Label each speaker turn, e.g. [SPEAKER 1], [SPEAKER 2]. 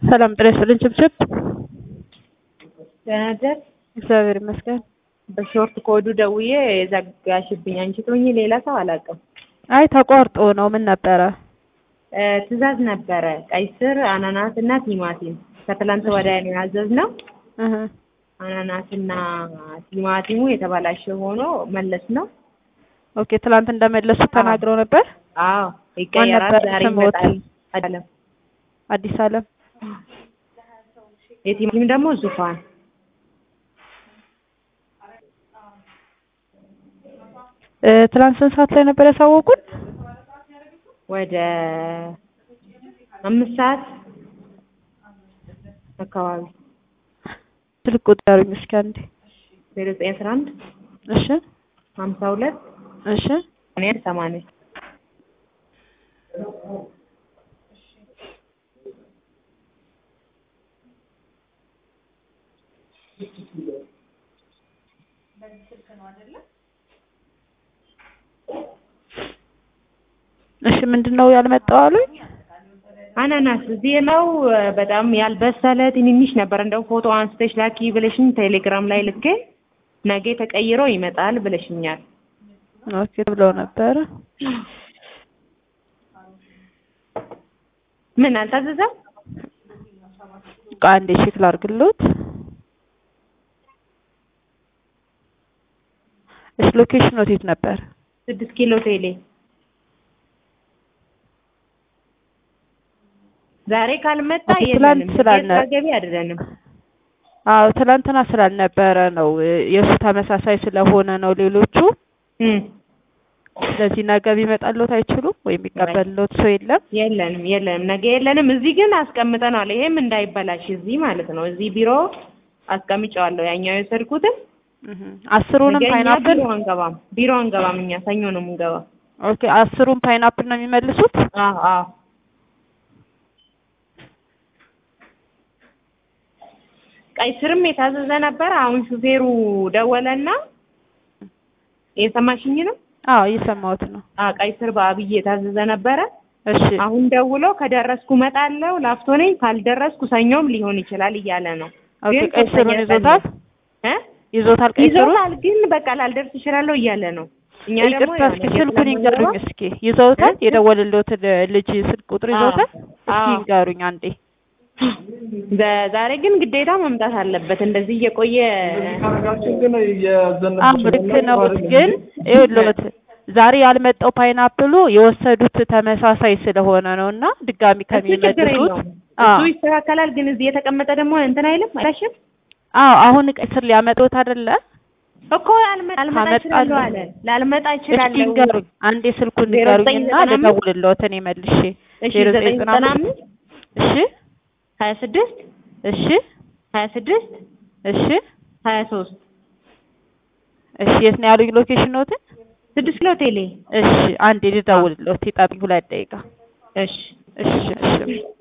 [SPEAKER 1] ሰላም ጤና ይስጥልኝ። ችብችብ
[SPEAKER 2] ደህና ደር
[SPEAKER 1] እግዚአብሔር ይመስገን።
[SPEAKER 2] በሾርት ኮዱ ደውዬ ዘጋሽብኝ። አንቺ ትሆኚ ሌላ ሰው አላውቅም።
[SPEAKER 1] አይ ተቋርጦ ነው። ምን ነበረ?
[SPEAKER 2] እ ትዕዛዝ ነበረ ቀይ ስር፣ አናናስ እና ቲማቲም ከትላንት ወዲያ ነው ያዘዝነው።
[SPEAKER 1] እህ
[SPEAKER 2] አናናስና ቲማቲሙ የተበላሸ ሆኖ መለስ ነው።
[SPEAKER 1] ኦኬ ትላንት እንደመለሱ ተናግረው ነበር።
[SPEAKER 2] አዎ ይቀየራል፣
[SPEAKER 1] ነበር
[SPEAKER 2] ዛሬ
[SPEAKER 1] ስሞት?
[SPEAKER 2] ይመጣል። አይደለም
[SPEAKER 1] አዲስ አለም
[SPEAKER 2] የቲማቲም ደግሞ ዙፋን
[SPEAKER 1] እ ትላንት ስንት ሰዓት ላይ ነበር ያሳወቁን?
[SPEAKER 2] ወደ አምስት ሰዓት አካባቢ
[SPEAKER 1] ስልክ ቁጠሩኝ እስኪ አንዴ።
[SPEAKER 2] ዜሮ ዘጠኝ አስራ አንድ
[SPEAKER 1] እሺ
[SPEAKER 2] ሀምሳ ሁለት
[SPEAKER 1] እሺ
[SPEAKER 2] ሰማንያ ሰማንያ
[SPEAKER 1] እሺ ምንድን ነው ያልመጣው አሉኝ?
[SPEAKER 2] አናናስ እዚህ ነው በጣም ያልበሰለ ትንንሽ ነበር። እንደው ፎቶ አንስተሽ ላኪ ብለሽኝ ቴሌግራም ላይ ልኬ ነገ ተቀይሮ ይመጣል ብለሽኛል።
[SPEAKER 1] ኦኬ ብለው ነበረ።
[SPEAKER 2] ምን አልታዘዘም?
[SPEAKER 1] በቃ አንዴ ቼክ ላድርግልዎት። እሺ ሎኬሽን የት ነበር?
[SPEAKER 2] ስድስት ኪሎ ቴሌ ዛሬ ካልመጣ
[SPEAKER 1] ኦኬ፣ ትላንት
[SPEAKER 2] የለንም።
[SPEAKER 1] ስላልነ-
[SPEAKER 2] ገቢ አይደለንም።
[SPEAKER 1] አዎ ትላንትና ስላልነበረ ነው የእሱ ተመሳሳይ ስለሆነ ነው ሌሎቹ።
[SPEAKER 2] እም፣
[SPEAKER 1] ስለዚህ ነገ ቢመጣልዎት አይችሉም ወይም የሚቀበልዎት ሰው የለም?
[SPEAKER 2] የለንም የለንም፣ ነገ የለንም። እዚህ ግን አስቀምጠናል። ይሄም እንዳይበላሽ እዚህ ማለት ነው። እዚህ ቢሮ አስቀምጨዋለሁ። ያኛው የወሰድኩትን
[SPEAKER 1] እህ አስሩንም
[SPEAKER 2] ነገ እኛ
[SPEAKER 1] ፓይናፕል
[SPEAKER 2] ቢሮ አንገባም። ቢሮ አንገባም። እኛ ሰኞ ነው የምንገባው።
[SPEAKER 1] ኦኬ አስሩን ፓይናፕል ነው የሚመልሱት?
[SPEAKER 2] አዎ አዎ ቀይ ስርም የታዘዘ ነበር። አሁን ሹፌሩ ደወለና የሰማሽኝ ነው።
[SPEAKER 1] አዎ እየሰማሁት ነው።
[SPEAKER 2] አዎ ቀይ ስር በአብይ የታዘዘ ነበረ።
[SPEAKER 1] እሺ
[SPEAKER 2] አሁን ደውሎ ከደረስኩ እመጣለሁ፣ ላፍቶ ነኝ፣ ካልደረስኩ ሰኞም ሊሆን ይችላል እያለ ነው።
[SPEAKER 1] ኦኬ
[SPEAKER 2] ግን
[SPEAKER 1] ቀይ ስሩን
[SPEAKER 2] ሶስተኛ
[SPEAKER 1] ይዞታል
[SPEAKER 2] እ
[SPEAKER 1] ይዞታል ቀይ ስሩን
[SPEAKER 2] ይዞታል ግን በቃ ላልደርስ እችላለሁ እያለ ነው። እኛ ደግሞ
[SPEAKER 1] ይቅርታ እስኪ
[SPEAKER 2] የሆነ
[SPEAKER 1] ስልኩን
[SPEAKER 2] የት
[SPEAKER 1] ይንገሩኝ
[SPEAKER 2] ለመግባት-
[SPEAKER 1] እስኪ ይዘውታል
[SPEAKER 2] እ?
[SPEAKER 1] የደወልልዎትን ልጅ ስልክ ቁጥር ይዘውታል እስኪ
[SPEAKER 2] አዎ።
[SPEAKER 1] ይንገሩኝ አንዴ
[SPEAKER 2] በ- ዛሬ ግን ግዴታ መምጣት አለበት። እንደዚህ እየቆየ
[SPEAKER 1] አዎ ልክ ነው ግን ይኸውልዎት ዛሬ ያልመጣው ፓይናፕሉ የወሰዱት ተመሳሳይ ስለሆነ ነው እና ድጋሚ
[SPEAKER 2] እሱ ችግር
[SPEAKER 1] ከሚመልሱት
[SPEAKER 2] የለውም።
[SPEAKER 1] አዎ
[SPEAKER 2] እሱ ይስተካከላል። ግን እዚህ የተቀመጠ ደግሞ እንትን አይልም አይሻሽም
[SPEAKER 1] አዎ አሁን ቀይ ስር ሊያመጡት አይደለ
[SPEAKER 2] እኮ ላልመ- ላልመጣ
[SPEAKER 1] ካመጣልህ-
[SPEAKER 2] እችላለሁ አለ። ላልመጣ
[SPEAKER 1] እስኪ
[SPEAKER 2] እችላለሁ።
[SPEAKER 1] ይንገሩኝ አንዴ ስልኩን
[SPEAKER 2] ዜሮ ዘጠኝ
[SPEAKER 1] ንገሩኝና
[SPEAKER 2] ዘጠና አምስት
[SPEAKER 1] ልደውልልዎት እኔ መልሼ
[SPEAKER 2] እሺ
[SPEAKER 1] ዜሮ
[SPEAKER 2] ዘጠኝ
[SPEAKER 1] ዘጠኝ
[SPEAKER 2] ዘጠና
[SPEAKER 1] አምስት
[SPEAKER 2] አምስት
[SPEAKER 1] እሺ
[SPEAKER 2] ሀያ ስድስት
[SPEAKER 1] እሺ
[SPEAKER 2] ሀያ ስድስት
[SPEAKER 1] እሺ
[SPEAKER 2] ሀያ ሶስት
[SPEAKER 1] እሺ የት ነው ያሉኝ ሎኬሽኖትን
[SPEAKER 2] ስድስት ኪሎ ቴሌ
[SPEAKER 1] እሺ አንዴ ልደውልልዎት ይጠብቁኝ ሁለት ደቂቃ
[SPEAKER 2] እሺ
[SPEAKER 1] እሺ እሺ